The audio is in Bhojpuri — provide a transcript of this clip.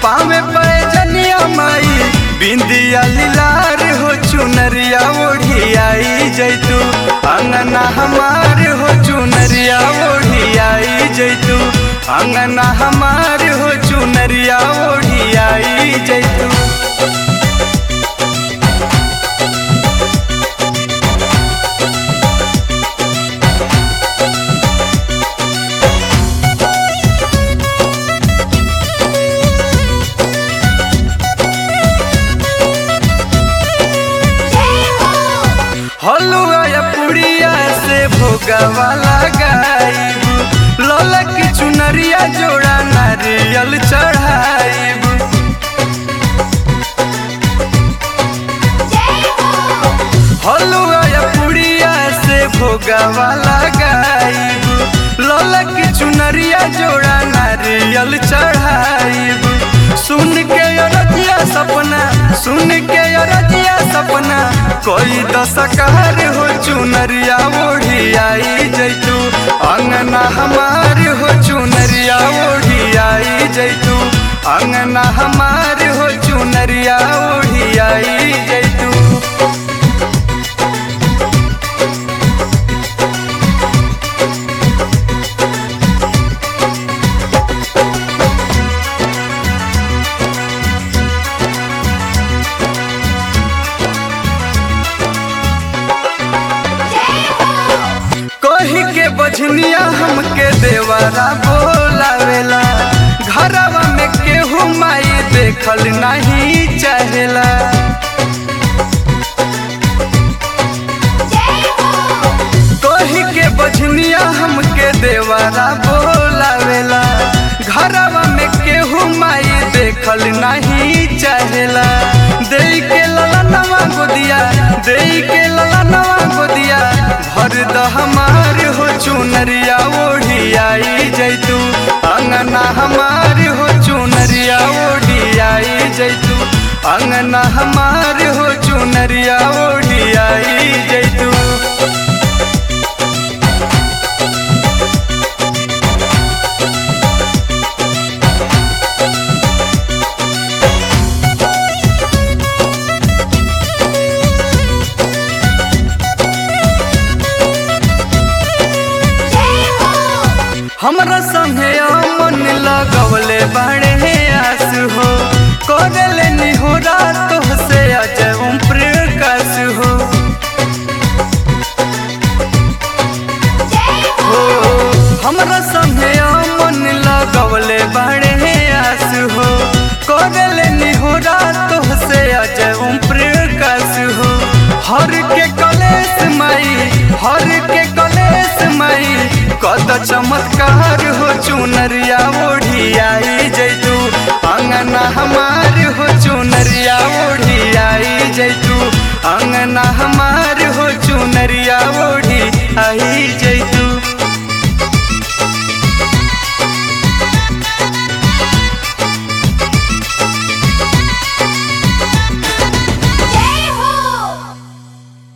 पावे पैजनिया माई बिंदिया लीलार हो चुनरिया ओढ़ी आई जैतू अंगना हमार हो चुनरिया ओढ़ी आई जैतू अंगना हमार हो चुनरिया ओढ़ी आई जैतू हलुआ या पुड़िया से भोगवा लगाईबू लौला की चुनरिया जोड़ा नारियल चढ़ाईबू हलुआ या पुड़िया से भोगवा लगाईबू लौला की चुनरिया जोड़ा नारियल चढ़ाईबू सुन के अरजिया सपना सुन के अरजिया सपना कोई दशकार हो चुनरिया ओढ़ी आई जैतू अंगना हमार हो चुनरिया ओढ़ी आई जैतू अंगना हमार हो चुनरिया ओढ़ी आई जैतू कही के बझनिया हमके देवरा बोलावेला घरवा में केहू माई देखल नहीं चाहेला कही के बझनिया हमके देवरा बोलावेला घरवा में केहू माई देखल नहीं चाहेला दे के लला नवा गोदिया दे के लला नवा गोदिया भर द हमार हो चुनरिया ओढ़ी आई जैतू अंगना हमार हो चुनरिया ओढ़ी आई जैतू अंगना हमार हो चुनरिया ओढ़ी आई जैतू हमरा